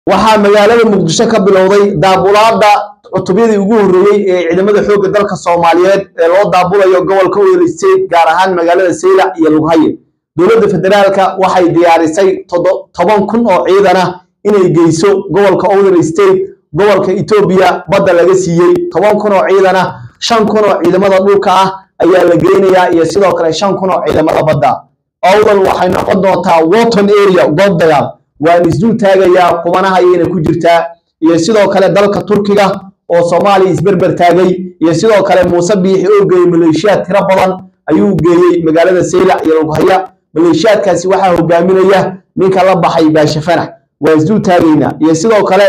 waxaa magaalada muqdisho ka bilowday daabulaada cutubyadii ugu horreeyey ee ciidamada xoogga dalka soomaaliyeed ee loo daabulayo gobolka Oil State gaar ahaan magaalada Saylac iyo Lughaye dowladda federaalka waxay diyaarisay toban kun oo ciidan ah inay geyso gobolka Oil State gobolka Ethiopia badda laga siiyey toban kun oo ciidan ah shan kun oo ciidamada dhulka ah ayaa la geynayaa iyo sidoo kale shan kun oo ciidamada badda Owdal waxay noqon doontaa Wotton area goob dagaal waan isdul taagayaa qubanaha ayayna ku jirtaa iyo sidoo kale dalka Turkiga oo Soomaaliya isberber taagay iyo sidoo kale Muuse Biixi oo geeyay maleeshiyaad tiro badan ayuu geeyay magaalada Saylac iyo Lughaye maleeshiyaadkaasi waxaa hogaaminaya ninka la baxay Baasha Fanax waa isdul taagaynaa iyo sidoo kale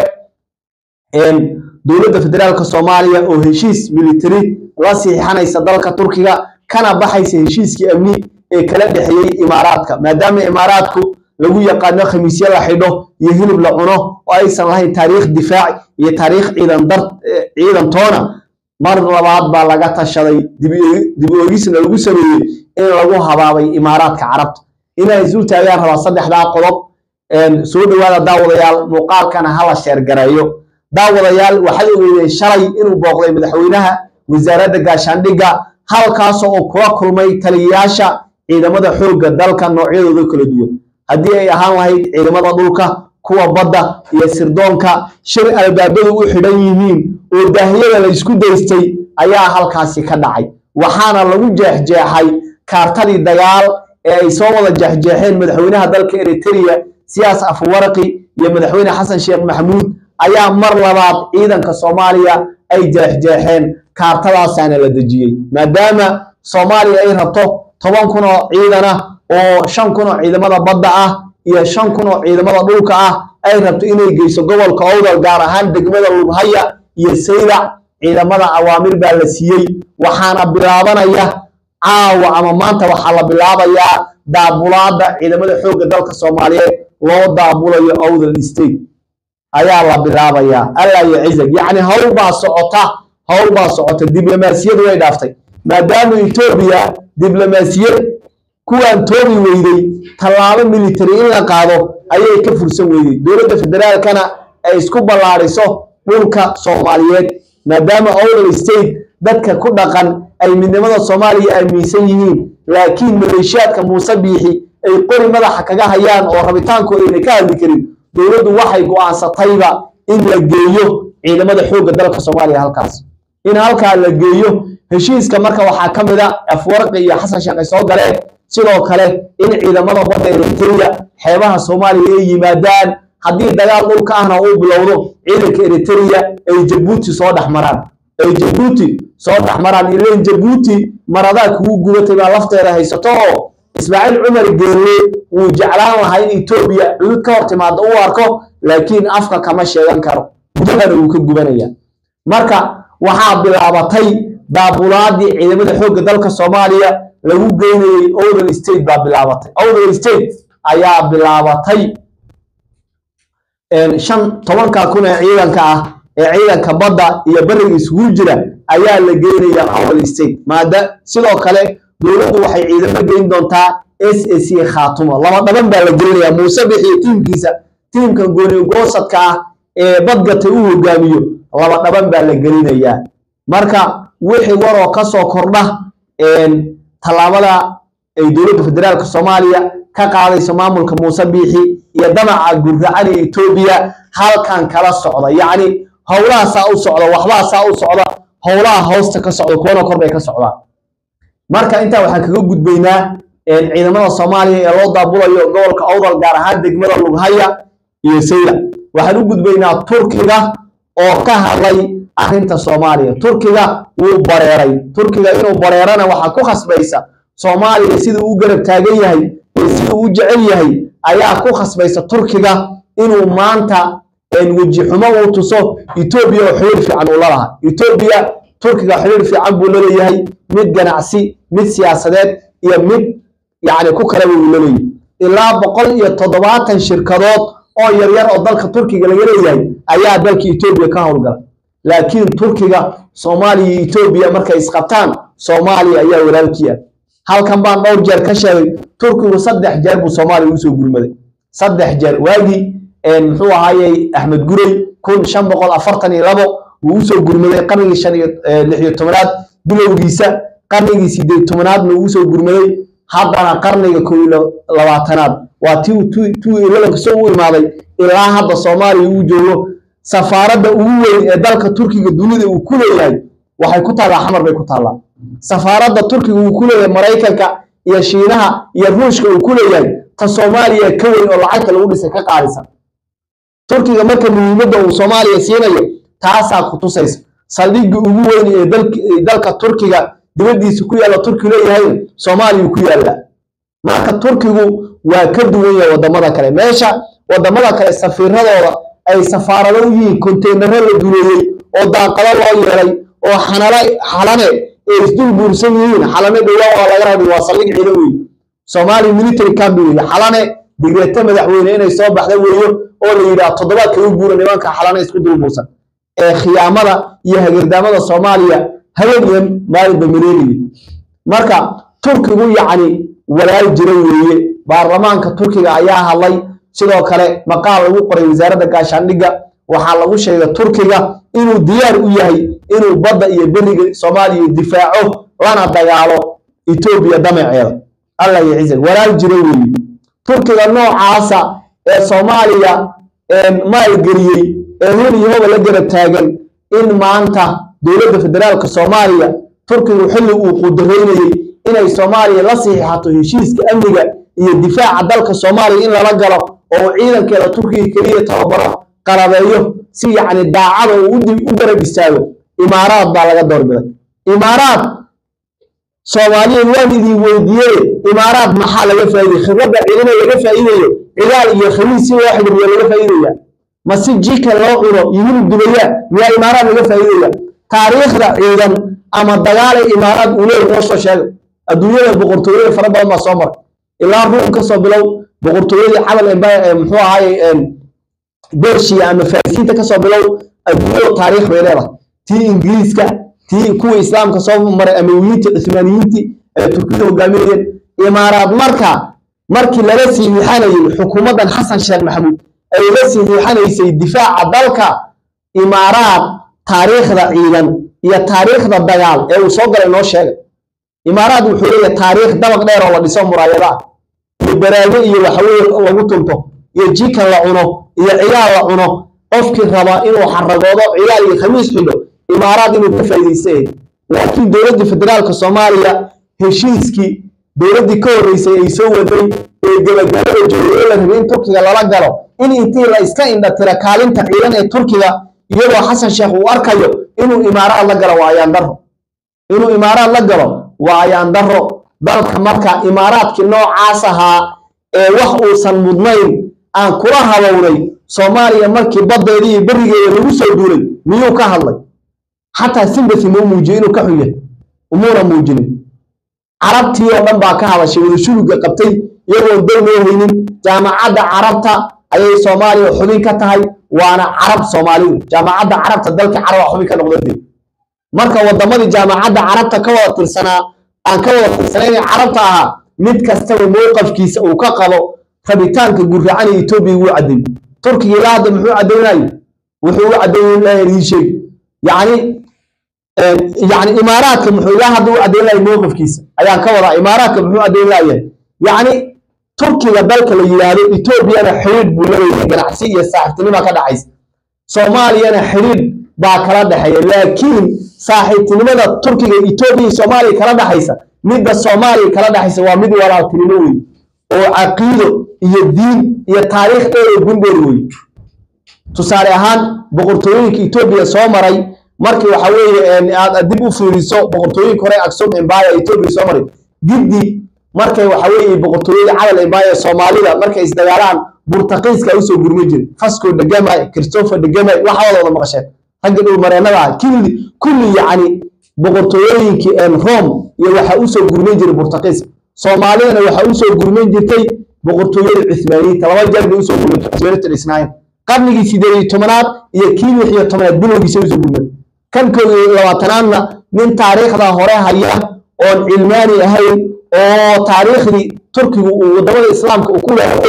dowladda federaalka Soomaaliya oo heshiis military la siixanaysa dalka Turkiga kana baxaysa heshiiskii amni ee kala dhexeeyay imaaraadka maadaama imaaraadku lagu yaqaano khamiisyo la xidho iyo hilib la cuno oo aysan lahayn taariikh difaac iyo taariikh ciidan dar ciidan toona mar labaad baa laga tashaday dib u eegisna lagu sameeyey in lagu habaabay imaaraadka carabta inay isul taagaan rabaa saddexdaa qodob soo dhowaada daawadayaal muuqaalkana hala sheergareeyo daawadayaal waxay ogeydeen shalay inuu booqday madaxweynaha wasaaradda gaashaandhigga halkaasoo uu kula kulmay taliyayaasha ciidamada xoogga dalka noocyadooda kala duwan haddii ay ahaan lahayd ciidamada dhulka kuwa badda iyo sirdoonka shir albaabadu u xidhan yihiin oo daahiyada la isku daystay ayaa halkaasi ka dhacay waxaana lagu jeexjeexay kaartadii dagaal ee ay soo wada jeexjeexeen madaxweynaha dalka eritrea siyaas afwaraqi iyo madaxweyne xasan sheekh maxamuud ayaa mar labaad ciidanka soomaaliya ay jeexjeexeen kaartadaasaana la dejiyey maadaama soomaaliya ay rabto toban kun oo ciidan ah oo shan kun oo ciidamada badda ah iyo shan kun oo ciidamada dhulka ah ay rabto inay geyso gobolka owdal gaar ahaan degmada lubhaya iyo saylac ciidamada awaamir baa la siiyey waxaana bilaabanaya caawa ama maanta waxaa la bilaabayaa daabulaada ciidamada xoogga dalka soomaaliyeed loo daabulayo owdal state ayaa la bilaabayaa allah iyo cizag yacni howl baa socota howl baa socota diblomaasiyadu way dhaaftay maadaama etoobiya diblomaasiyad kuwaan toobi weyday tallaabo military in la qaado ayay ka fursan weyday dowladda federaalkana ay isku ballaadhiso dhulka soomaaliyeed maadaama owdal state dadka ku dhaqan ay midnimada soomaaliya aaminsan yihiin laakiin maleeshiyaadka muuse biixi ay qori madaxa kaga hayaan oo rabitaankooda ayna ka hadli karin dowladdu waxay go'aansatayba in la geeyo ciidamada xoogga dalka soomaaliya halkaas in halkaa la geeyo heshiiska marka waxaa ka mid a afwarqi iyo xasan sheekh ay soo galeen sidoo kale in ciidamada badda eritrea xeebaha soomaaliya ay yimaadaan haddii dagaal dhulka ahna uu bilowdo ciidanka eritrea ay jabuuti soo dhex maraan ay jabuuti soo dhex maraan ileen jabuuti maradaa kugu gubatay baa lafteeda haysato oo ismaaciil cumar geelle wuu jeclaan lahaa in etoobiya cudud ka hor timaado u arko laakiin afka kama sheegan karo gudahana wuu ka gubanaya marka waxaa bilaabatay daabulaadii ciidamada xoogga dalka soomaaliya lagu geynayey owdal state baa bilaabatay owdal state ayaa bilaabatay shan tobanka kun ee ciidanka ah ee ciidanka badda iyo beriga isugu jira ayaa la geynayaa owdal state maada sidoo kale dowladdu waxay ciidamo geyn doontaa s a c khaatumo laba dhaban baa la gelinayaa muuse bixiyo tiimkiisa tiimkan gooni goosadka ah ee badgatay u hogaamiyo laba dhaban baa la gelinayaa marka wixii waroo ka soo kordha tallaabada ay dowladda federaalka soomaaliya ka qaadayso maamulka muuse biixi iyo damaca gurracan ee etoobiya halkan kala socda yacni howlaha saa u socda waxbaa saa u socda howlaha hoosta ka socda kuwana kor bay ka socdaan marka intaa waxaan kaga gudbaynaa ciidamada soomaaliya ee loo daabulayo gobolka owdal gaar ahaan degmada lughaya iyo saylac waxaan u gudbaynaa turkiga oo ka hadlay arrinta soomaaliya turkiga wuu bareeray turkiga inuu bareerana waxaa ku khasbaysa soomaaliya siduu u garab taagan yahay iyo siduu u jecel yahay ayaa ku khasbaysa turkiga inuu maanta weji xumo uu tuso etoobiya oo xiriir fiican uu lalahaa etoobiya turkiga xiriir fiican buu laleeyahay mid ganacsi mid siyaasadeed iyo mid yacni ku kaleba uu laleeyahay ilaa boqol iyo toddobaatan shirkadood oo yaryar oo dalka turkiga laga leeyahay ayaa dalka etoobiya ka howlgala laakiin turkiga soomaaliya iyo etoobiya markay isqabtaan soomaaliya ayaa walaalkii ah halkan baan dhowr jeer ka sheegay turkigu saddex jeer buu soomaaliya usoo gurmaday saddex jeer waagii muxuu ahaayey axmed gurey kun shan boqol afartan iyo labo wuu usoo gurmaday qarnigii shan iyo lix iyo tobanaad bilowgiisa qarnigii sideed tobanaadna uu usoo gurmaday haddana qarniga kow iyo labaatanaad waa ti two elevenka soo u imaaday ilaa hadda soomaaliya uu joogo safaaradda ugu weyn ee dalka turkiga dunida uu ku leeyahay waxay ku taallaa xamar bay ku taallaa safaaradda turkiga uu ku leeyahay maraykanka iyo shiinaha iyo ruushka uu ku leeyahay ta soomaaliya ka weyn oo lacagta lagu dhisay ka qaadisa turkiga marka muhiimadda uu soomaaliya siinayo taasaa ku tusaysa saldhigga ugu weyn ee dalka turkiga dibaddiisa ku yaalla turki leeyahayna soomaaliya ku yaallaa marka turkigu waa ka duwan yahay waddamada kale meesha waddamada kale safiiradooda ay safaarado u yihiin konteynaro la duleeyey oo daaqado loo yeelay oo xanale xalane ay isdul buursan yihiin xalane dhowaan waa laga rabay waa saldhig ciidan weeye soomaaliya military camp weeye xalane digreeto madaxweyne inay soo baxda weeyo oo la yidhaah toddobaad kaga guura nimanka xalane isku dul buursan ee khiyaamada iyo hagardaamada soomaaliya habeen iyo maalinba maleegaya marka turkigu yacni walaal jira weeye baarlamaanka turkiga ayaa hadlay sidoo kale maqaal lagu qoray wasaaradda gaashaandhigga waxaa lagu sheegay turkiga inuu diyaar u yahay inuu badda iyo beriga soomaaliya difaaco lana dagaalo etoobiya damaceeda allah iyo ciise walaal jira weeye turkiga noocaasa ee soomaaliya maalgeliyey ee hel iyo hoba la garab taagan in maanta dowladda federaalka soomaaliya turkigu xilli uu qudaraynayey inay soomaaliya la saxiixato heshiiska amniga iyo difaaca dalka soomaaliya in lala galo oo uu ciidankeeda turkiga keliya tababaro qalabeeyo si yacni daacada uu u garab istaago imaaraad baa laga doorbiday imaaraad soomaaliyeed waan idin weydiiyey imaaraad maxaa laga faa'iidey khibradda ciidana laga faa'iidayo cidaal iyo khamiis si loo xidhiiriyo laga faa'iidaya ma si jikan loo cuno iyo hilib dubaya miyaa imaaraad laga faa'iidaya taariikhda ciidan ama dagaalay imaaraad uu leeyahay noo soo sheega adduunyada boqortooyada fara badan baa soo maray ilaa ruum ka soo bilow boqortooyadii cabal empire muxuu ahaaye bershiya ama farisiinta kasoo bilow adduunyada taariikh bay leedahay tii ingiriiska tii kuwa islaamka soo maray amawiyiintii cuthmaaniyiintii ee turkiyada hogaaminayeen imaaraad marka markii lala siixanayay xukuumaddan xasan sheekh maxamuud ay la siixanaysay difaaca dalka imaaraad taariikhda ciidan iyo taariikhda dagaal ee uu soo galay noo sheegay imaaraad wuxuu leeyahay taariikh dabaq dheer oo la dhiso muraayada ah iyo baraago iyo waxaweye lagu tunto iyo jikan la cuno iyo ciyaal la cuno qofkii raba inuu xaragoodo ciyaal iyo khamiis xidho imaaraad inuu ka faa'iidaysta laakiin dowladdii federaalka soomaaliya heshiiskii dowladdii ka horreysay ay soo waday ee gabagabada joogay la rabay in turkiga lala galo in intii la iska indhatira kaalinta ciidan ee turkiga iyadoo xasan sheekh uu arkayo inuu imaaraad la galo waa ayaan daro inuu imaaraad la galo waa ayaan daro dalka marka imaaraadkii noocaas ahaa ee wax uusan mudnayn aan kula habownay soomaaliya markii baddeeda iyo berigeeda lagu soo duulay miyuu ka hadlay xataa simbasi muu muujiyey inuu ka xun yahay umuuna muujinin carabtii oo dhan baa ka hadashay wada shuruga qabtay iyagoon dal loo haynin jaamacadda carabta ayay soomaaliya xubin ka tahay waana carab soomaalidu jaamacadda carabta dalka caraba xubin ka noqdade marka wadamadii jaamacadda carabta ka wada tirsanaa aan ka wada tirsanayn carabta ahaa mid kastaba mowqafkiisa uu ka qabo rabitaanka gurracan ee etoobiya wuu caddeeyey turkiga ilaa hadda muxuu caddeynayo wuxuu u caddeeyey ii sheeg yacni yani imaaraadka muxuu ilaa hadda u caddeyn lahay mowqifkiisa ayaan ka wadaa imaaraadka muxuu caddeyn lahayaa yacni turkiga dalka la yidhaahdo etoobiyana xidhiidh buu leeyahay ganacsi iyo saaxiibtinima ka dhaxaysa soomaaliyana xidhiidh baa kala dhexeeya laakiin saaxiibtinimada turkiga etoobiya iyo soomaaliya kala dhexaysa midda soomaaliya kala dhexaysa waa mid walaaltinimo wey oo caqiido iyo diin iyo taariikh dheer oo gundheer wey tusaale ahaan boqortooyinka etoobiya soo maray markii waxa weeye aad dib u fiiriso boqortooyinka hore aksum empire etoobiya soo maray giddi markay waxa weeye boqortooyada cadal empire soomaalida markay isdagaalaan burtaqiiska usoo gurma jiray fasco degamay christopher degamay waxaadooda maqasheen ragga dhul mareennada ah kulli kulli yacni boqortooyooyinkii rome iyo waxa usoo gurman jiray burtaqiiska soomaalidana waxa usoo gurman jirtay boqortooyada cuthmaaniyiinta laba jeer bay usoo gurman isnaayn qarnigii sideed iyo tobanaad iyo kii lix iyo tobanaad bilowgiisa usoo gurmay kan kood iyo labaatanaadna nin taariikhda hore haya oon cilmaani ahayn oo taariikhdii turkigu uu wadamada islaamka uu ku leehay og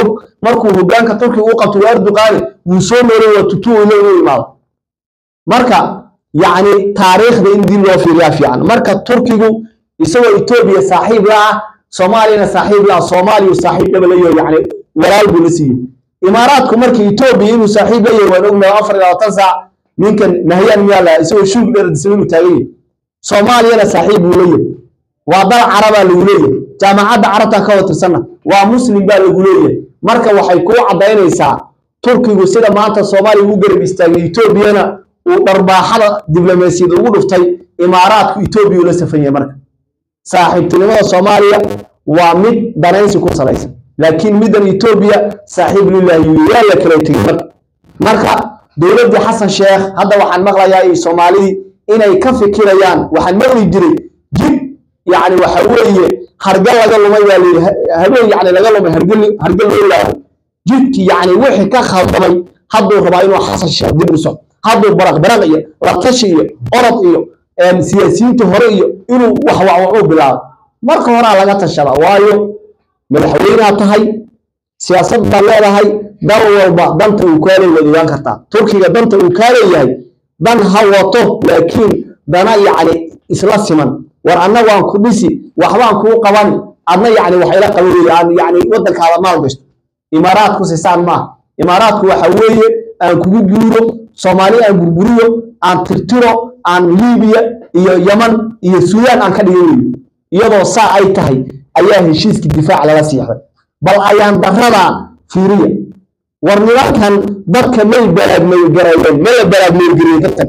markuu hogaanka turkiga u qabto waa erdoqani wuu soo noolay waa tutuu ilo inuu imaado marka yacni taariikhda in dib loo fiiriyaa fiican marka turkigu isagoo etoobiya saaxiib la ah soomaaliyana saaxiib la ah soomaaliya saaxiib dhaba la yahay yacni walaal buu la siiyey imaaraadku markii etoobiya inuu saaxiib la yahay waan ognahay afar iyo labaatan saac ninkan nahyaan miyaa la isagoo shuug dheradisa inuu taagan yahay soomaaliyana saaxiib buu la yahay waa dal carabaa lagu leeyahay jaamacadda carabta ka watirsanna waa muslim baa lagu leeyahay marka waxay kuu caddaynaysaa turkigu sida maanta soomaaliya u garab istaagay etoobiyana uu dharbaaxada diblomaasiyada ugu dhuftay imaaraadku etoobiya ula safan yahay marka saaxiibtinimada soomaaliya waa mid danaysi ku salaysan laakiin middan etoobiya saaxiib lillahi waa la kala tegey marka marka dowladdii xasan sheekh hadda waxaan maqlayaa iyo soomaalidii inay ka fikirayaan waxaan maqli jiray jib yacni waxa weeye hargal laga lumay baa layidhi habeen yacni laga lumay hargal hargal loo laaho jidkii yacni wixii ka khaldamay hadduu rabaa inuu xasan sheekh dib u soco hadduu baraq baraq iyo latashi iyo orod iyo siyaasiyiinta hore iyo inuu wax waxwaxuu bilaabo marka horaa laga tashada waayo madaxweynea tahay siyaasad baad leedahay dal walba danta uu kaaley waad ogaan kartaa turkiga danta uu kaaleeyahay dan ha wato laakiin dana yacni isla siman war annagu aan ku dhisi waxbaan kuu qaban adna yacni wax ila qaban weeye aan yacni waddankaada maal gashto imaaraadku sisaan maaha imaaraadku waxa weeye aan kugu guuro soomaali aan burburiyo aan tirtiro aan liibiya iyo yaman iyo suudaan aan ka dhigan weyo iyadoo saa ay tahay ayaa heshiiskii difaac laga siixday bal ayaan darada fiiriya war nimankan dadka may balaagmaygarayeen ma la balaagmaygariyey dadkan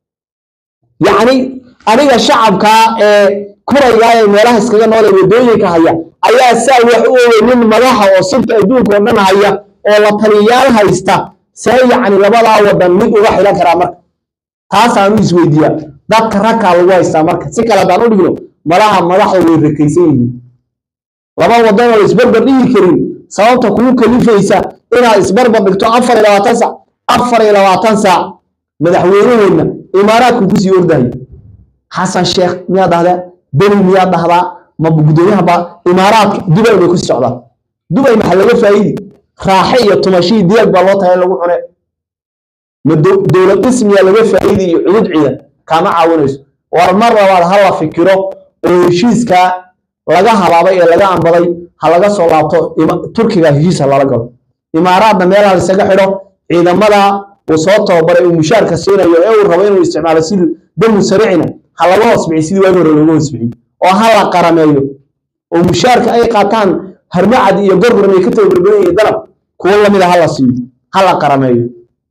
yacni aniga shacabkaa ee kuraygaa ee meelaha iskaga nool ee waddooyinka haya ayaa saa wax u ogey nin madaxa oo sirta adduunka oo dhan haya oo la taliyayaal haysta see yacni labadaa waddan mid uga xilan karaa marka taasaanu isweydiiyaa dadka ragkaa lagu haystaa marka si kale haddaan u dhigno malaha madaxda way rakaysan yihiin laba waddan oo isbarbar dhigi karin sababta kugu kalifaysa inaad isbarbar dhigto afar iyo labaatan saac afar iyo labaatan saac madaxweynaheedna imaaraadku kusii ordahay xasan sheekh miyaad dhahdaa beni miyaad dhahdaa ma gudoomiyahaba imaaraadka dubay bay kusii socdaan dubay maxaa laga faa'idi raaxe iyo tumashii diyaag baa loo tahay in lagu cune ma dowlad dhismiyaa laga faa'idi iyo cudud ciidan kaama caawinayso war mar labaad ha la fikiro oo heshiiskaa laga halaabay ee laga ambaday ha laga soo laabto turkiga heshiis ha lala galo imaaraadna meelaha laisaga xidho ciidamada uu soo tababaray uu mushaarka siinayo ee uu rabo inuu isticmaalo sidii damu saricina ha laga hoosbixi sidii waagi hore looga hoosbixi oo ha la qarameeyo oo mushaarka ay qaataan harmacad iyo gorgoran ay ka tababarbadan iyo dalab kuwo lamida ha la siiyo ha la qarameeyo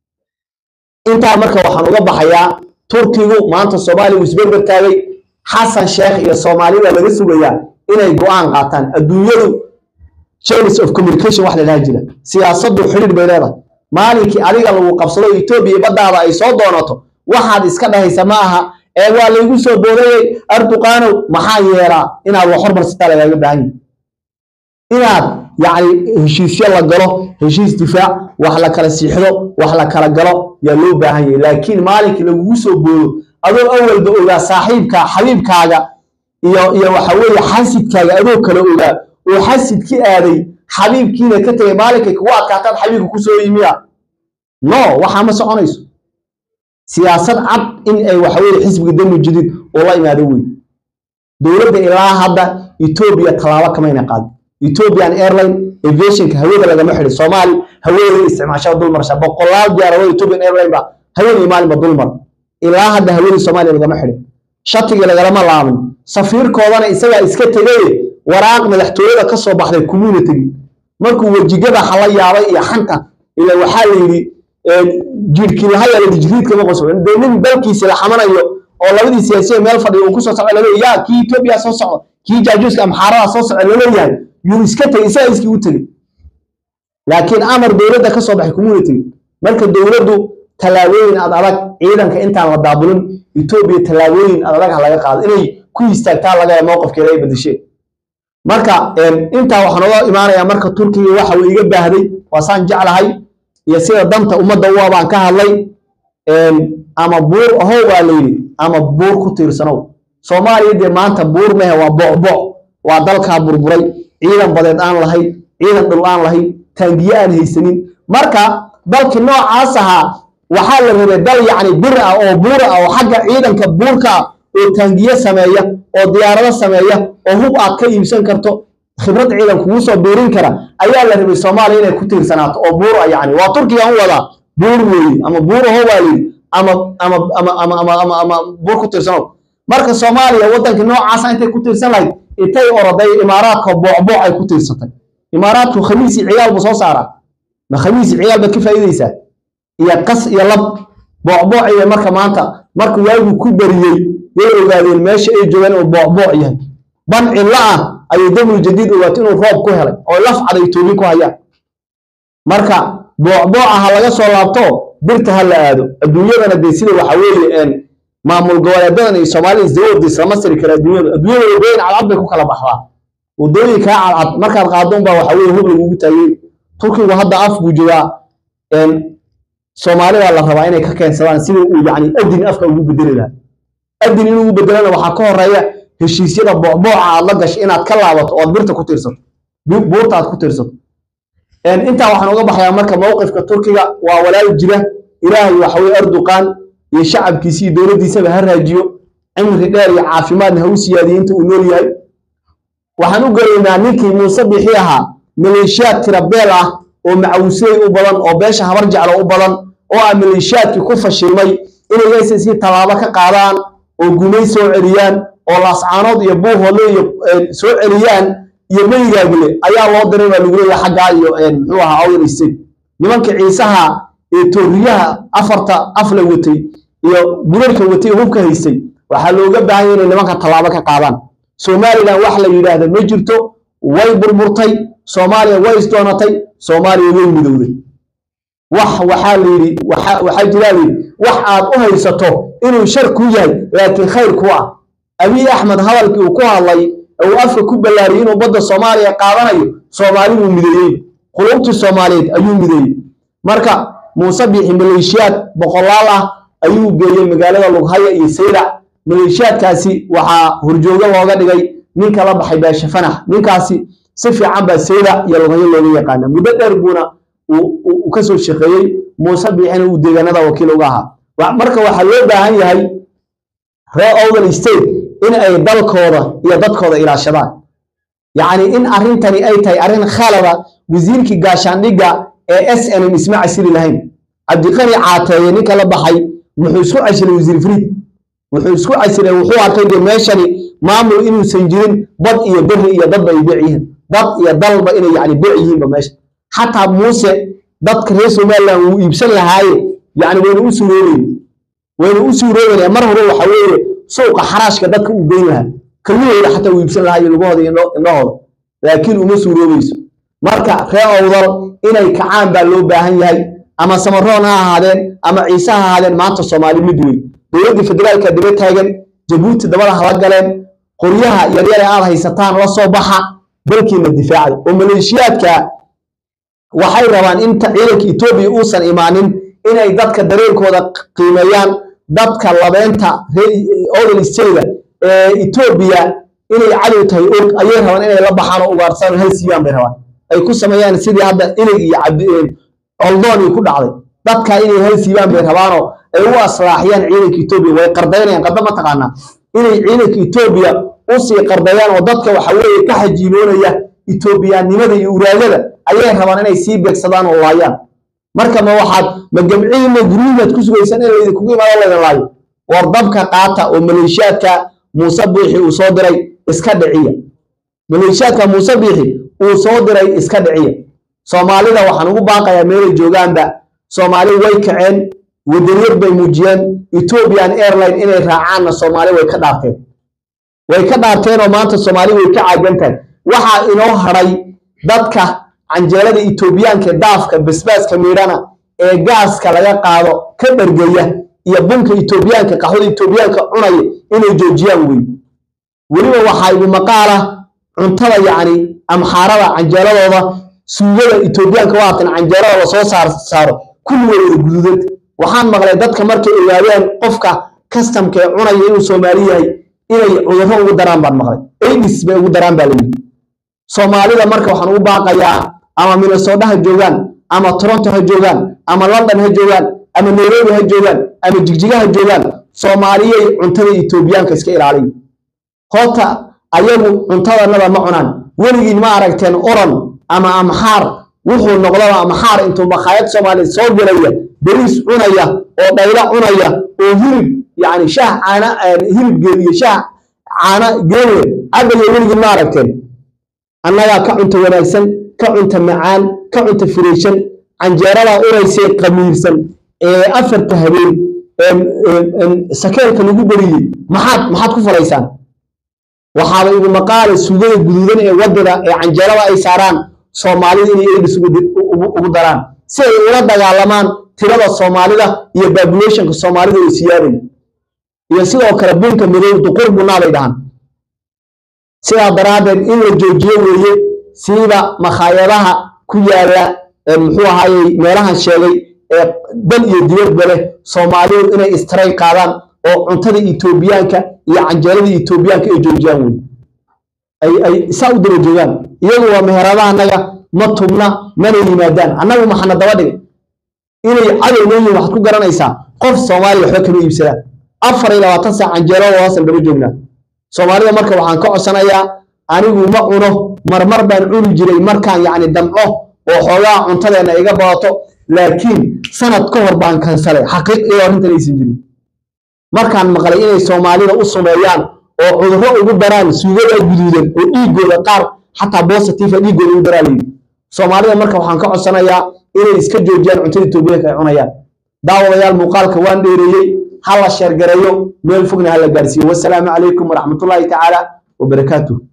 intaa marka waxaan uga baxayaa turkigu maanta soomaaliya uu isberber taagay xasan sheekh iyo soomaalida laga sugayaa inay go-aan qaataan adduunyadu channels of communication wax la dhaha jira siyaasaddu xidhiir bay leedahay maalinkii adiga lagu qabsado etoobiya baddaada ay soo doonato waxaad iska dhahaysa ma aha ee waa laygu soo boodayey arduqaanow maxaa yeelaa inaad wax hormarsataa lagaaga baahan yahay inaad yacni heshiisyo la galo heshiis difaac wax la kala siixdo wax la kala galo yaa loo baahan yahay laakiin maalinkii lagugu soo boodo adoo awalba ogaa saaxiibka xabiibkaaga iyo iyo waxa weeye xasidkaaga adoo kale ogaa oo xasidki aaday xabiibkiina ka tegay maalinkay kugu adkaataad xabiibka kusoo yimiya no waxaa ma soconayso siyaasad cad in ay waxa weeye xisbiga dami jadid oo la imaado wey dowladda ilaa hadda etoobiya tallaabo kamayna qaadin ethiopian airline aviationka hawada lagama xidhin soomaali hawadeeda isticmaashada dulmarsha boqolaal diyaaradood ethiopian airline ba haweenii maalinba dulmar ilaa hadda hawadii soomaaliya lagama xidhin shatigii lagalama laaban safiirkoodana isagaa iska tegay waraaq madaxtooyada ka soo baxday kumuuna tegin markuu wejigada hala yaabay iyo xanta ila waxaa la yidhi jiirkiilahayala dijriidka ma qoso dee nin dalkiisi la xamanayo oo labadii siyaasiya meel fadhiya uu kusoo socda laleeyahy yaa kii etoobiya soo socda kii jaajuuska amxaarada soo socda laleeyahay yuu iska tegay isagaa iskii u tegey laakiin amar dowladda ka soo baxay kumuuna tegin marka dowladdu tallaabooyin ad adag ciidanka intaan la daabulin etoobiya tallaabooyin ad adag ha laga qaado inay ku istaagtaa laga mowqifkeeda ay bedesheen marka intaa waxaan uga imaanayaa marka turkiga waxa uu iga baahday waasaan jeclahay iyo sida danta ummadda u abaan ka hadlay ama buur ahow baa layidhi ama buur ku tiirsanow soomaaliya dee maanta buur mehe waa bocboc waa dalkaa burburay ciidan badeed aan lahayn ciidan dhul aan lahayn taangiye aan haysanin marka dalkii noocaas ahaa waxaa la rabay dal yacni bir ah oo buur ah oo xagga ciidanka buurka ah oo taangiye sameeya oo diyaarado sameeya oo hub aad ka iibsan karto khibrad ciidan kugu soo biirin kara ayaa la rabay soomaaliya inay ku tiirsanaato oo buur ah yacni waa turkiga u wadaa buur weeye ama buur aho baa layidhi ama ama ama ama ama ama ama buur ku tiirsanow marka soomaaliya waddankii noocaasa intay ku tiirsan lahayd intay oroday imaaraadka boocbooc ay ku tiirsatay imaaraadku khamiisi ciyaal buu soo saaraa ma khamiisi ciyaal baad ka faa'iidaysaa iyo qas iyo lab boocbooc iyo marka maanta marka waagu ku beriyey yay ogaadeen meesha ay joogaan inuu boocbooc yahay ban cilla ah ayay damul jadiid ogaatay inuu roob ku helay oo laf caday toobin ku hayaan marka boocbooca ha laga soo laabto birta ha la aado adduunyadana dee sida waxa weeye maamul goboleedadan iyo soomaalida isdawood islama siri kara adduunyada adduunyada wadooyin cadcad bay ku kala baxdaa wadooyinkaa cadcad markaad qaado unbaa waxa weye hub lagugu taagay turkigu hadda af buu joogaa soomaalida la rabaa inay ka keensadaan sida uu yani adin afka ugu bedeli lahaa adin in ugu bedelana waxaa ka horeeya heshiisyada boocbooca aad la gasho inaad ka laabato ood birta ku tiirsato buurta aad ku tiirsato intaa waxaan uga baxayaa marka mowqifka turkiga waa walaal jira ilaahay waxaweye erdoqan iyo shacabkiisi iyo dowladdiisaba ha raajiyo cimri dheer iyo caafimaadna ha u siyaadiyo inta uu nool yahay waxaan u gelaynaa ninkii muuse bixi ahaa maleeshiyaad tira beel ah oo macawisley u badan oo beesha habar jeclo u badan oo ah maleeshiyaadkii ku fashilmay inay ssc tallaabo ka qaadaan oo gumay soo celiyaan oo laascaanood iyo buuhoole iyo soo celiyaan iyo meygaagle ayaa loo diray baa lagu leeyahay xaggaa iyo muxuu ahaa awdal state nimanka ciisaha ee tooriyaha afarta afla watay iyo bularka watay hubka haystay waxaa looga baahan yahay inay nimanka tallaabo ka qaadaan somalilan wax la yidhaahda ma jirto way burburtay soomaaliya way isdoonatay soomaaliya way midowday wax waxaa la yidhi waxaa jiraa layidhi wax aad u haysato inuu shar kuu yahay laakiin khayr ku ah abiy axmed hadalkii uu ku hadlay uu afka ku ballaariyey inuu badda soomaaliya qaadanayo soomaali wuu mideeyey qulubtii soomaaliyeed ayuu mideeyey marka muuse biixi maleeshiyaad boqolaal ah ayuu geeyey magaalada lughaya iyo saylac maleeshiyaadkaasi waxaa horjoogo looga dhigay ninka la baxay baashe fanax ninkaasi si fiican baa saylac iyo lughayo looga yaqaana muddo dheer buuna uu ka soo shaqeeyey muuse biixina uu deegaanada wakiil uga ahaa marka waxaa loo baahan yahay reer owdal state in ay dalkooda iyo dadkooda ilaashadaan yacni in arrintani ay tahay arrin khalada wasiirkii gaashaandhigga ee s n m isma casili lahayn cabdiqani caateeye ninka la baxay wuxuu isku casilay wasiir friid wuxuu isku casilay wuxuu arkay dee meeshani maamul inuusan jirin bad iyo beri iyo dadba ay bec yihiin dad iyo dalba inay yani bec yihiinba meesha xataa muuse dadka reer somaliland wuu iibsan lahaaye yani wayna u suuroobeyn wayna u suuroobeynaya mar hore waxa weeye suuqa xaraashka dadka uu geyn lahaa kalmahooda xataa uu iibsan lahaa iyo lugahooda iyo indhahooda laakiin uma suuroobayso marka reer owdal inay kacaan baa loo baahan yahay ama samaroon ha ahaadeen ama ciise ha ahaadeen maanta soomaali mid wey dowladdii federaalka daba taagan jabuuti dabada hala galeen qoryaha yaryare aad haysataan la soo baxa dalkiina difaacda oo maleeshiyaadka waxay rabaan inta ciidanka etoobiya uusan imaanin inay dadka dareenkooda qiimeeyaan dadka labeenta odal stayda ee etoobiya inay cadow tahay og ayay rabaan inay la baxaan oo ugaarsadaan hal siiyaan bay rabaan ay ku sameeyaan sidii hadda ilig iyo cabdi oldoonii ku dhacday dadka inay hal siibaan bay rabaanoo ay u aslaaxiyaan ciidanka etoobiya way qardaynayaan qadda ma taqaanaa inay ciidanka etoobiya usii qardayaan oo dadka waxa weeye ka xajiiboonaya etoobiyaannimada iyo uraagada ayay rabaan inay sii beegsadaan oo laayaan marka ma waxaad ma gamcihiina guryihiinaad ku sugaysaan in laydinkugu imaado laydin laayo war dabka qaata oo maleeshiyaadka muuse biixi uu soo diray iska dhiciya maleeshiyaadka muuse biixi uu soo diray iska dhiciya soomaalida waxaan ugu baaqayaa meelay joogaanba soomaali way kaceen wadaniyad bay muujiyeen ethiopian airline inay raacaanna soomaali way ka dhaarteen way ka dhaarteenoo maanta soomaali way ka caagan tahay waxaa inoo hadhay dadka canjeelada etoobiyaanka daafka basbaaska miidhana ee gaaska laga qaado ka dhargeya iyo bunka etoobiyaanka qaxwada etoobiyaanka cunaya inay joojiyaan wey weliba waxaa igu maqaala cuntada yacni amxaarada canjeeladooda suugada etoobiyaanka waatan canjeelada lasoo saar saaro kulligood wada guduudad waxaan maqlay dadka markay ogaadeen qofka kastamka ee cunaya inuu soomaali yahay inay cudurro ugu daraan baan maqlay aidis bay ugu daraan baa layidhi soomaalida marka waxaan ugu baaqayaa ama minnesota ha joogaan ama toronto ha joogaan ama london ha joogaan ama nairobi ha joogaan ama jigjiga ha joogaan soomaaliyey cuntada etoobiyaanka iska ilaaliya horta ayagu cuntadanada ma cunaan weligiin ma aragteen oran ama amxaar wuxuu noqdaba amxaar intuu makhaayad soomaaliya soo gelaya beriis cunaya oo dhaylo cunaya oo hilib yani shaah caana hilib geeliyo shaah caana geeliya cabaya weligiin ma aragteen annagaa ka cunta wanaagsan ka cunta macaan ka cunta firiishan canjeeradaa uraysee qamiirsan ee afarta habeen sakeelka lagu beriyey maxaad maxaad ku falaysaan waxaaba igu maqaala suugada guduudan ee wadada ee canjeerada ay saaraan soomaalida inay aidis ugu daraan si ay ula dagaalamaan tirada soomaalida iyo babulationka soomaalida oo siyaaday iyo sidoo kale bunka madow duqur bunaa bay dhahaan sidaa daraaddeed in la joojiyo weeye siiba makhaayadaha ku yaala muxuu ahaayey meelahan sheegay ee dal iyo dibadba leh soomaalidu inay istaray qaadaan oo cuntada etoobiyaanka iyo canjeerada etoobiyaanka ay joojiyaan wey ay ay saa u daba joogaan iyagu waa meheradaha annaga ma tubna mana yimaadaan annagu maxana daba dhigay inay cadow noo yihin waxaad ku garanaysaa qof soomaaliya waxba kama iibsadaan afar iyo labaatan saac canjeerada hoosan daba joognaa soomaalida marka waxaan ka codsanayaa anigu ma cuno marmar baan cuni jiray markaan yacni damco oo xoogaa cuntadeenna iga badato laakiin sanad ka hor baan kansalay xaqiiq iyo arrintan aysan jirin markaan maqlay inay soomaalida u sumeeyaan oo cudurro ugu daraan suugada guduudan oo dhiigooda qaar xataa bositiva dhiigooda ugu daraa layidhi soomaalida marka waxaan ka codsanayaa inay iska joojiyaan cuntada etoobiyaanka ay cunayaan daawadayaal muuqaalka waan dheereeyey ha la sheergareeyo meel fogna ha la gaarsiiyo wasalaamu calaykum waraxmatullaahi tacaala wabarakaatuh